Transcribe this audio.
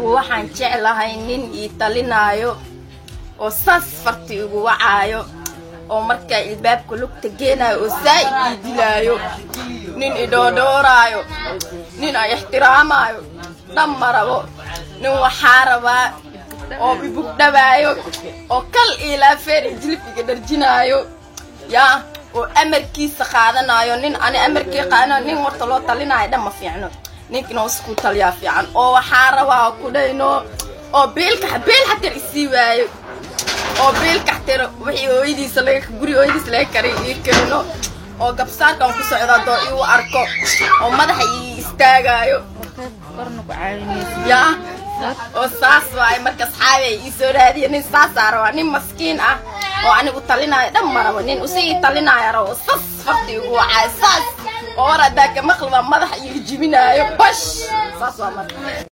anigu waxaan jeclahay nin ii talinaayo oo saas farti igu wacaayo oo markaa ilbaabka lugta geenaayo oo saa'id ii dilaayo nin idhoodhooraayo nin ay ixtiraamaayo dhan ma rabo nin waxaa rabaa oo ibugdhabaayo oo kal ilaa feer iyo jilib iga dharjinaayo yaa oo amarkiisa qaadanayo nin ani amarkii qaadanayo nin horta loo talinaayo dhan ma fiicno ninkina isku taliyaa fiican oo waxaa rabaa ku dhayno oo biilka biil xatir isii waayo oo biilka xatir wixii hooyadiisa laga guri hooyadiisa laga karay ii keeno oo gabsaarkan ku socda doo iu arko oo madaxa ii istaagaayo yaa oo saas waaye marka asxaabi ay ii soo raadiya nin saasaa rabaa nin maskiin ah oo anigu talinaayo dhan ma rabo nin usigii talinaayo rabo sas farti igu wacaayo saas oo war haddaa ka maqlibaa madaxa iiga jibinaayo bash saas waa marka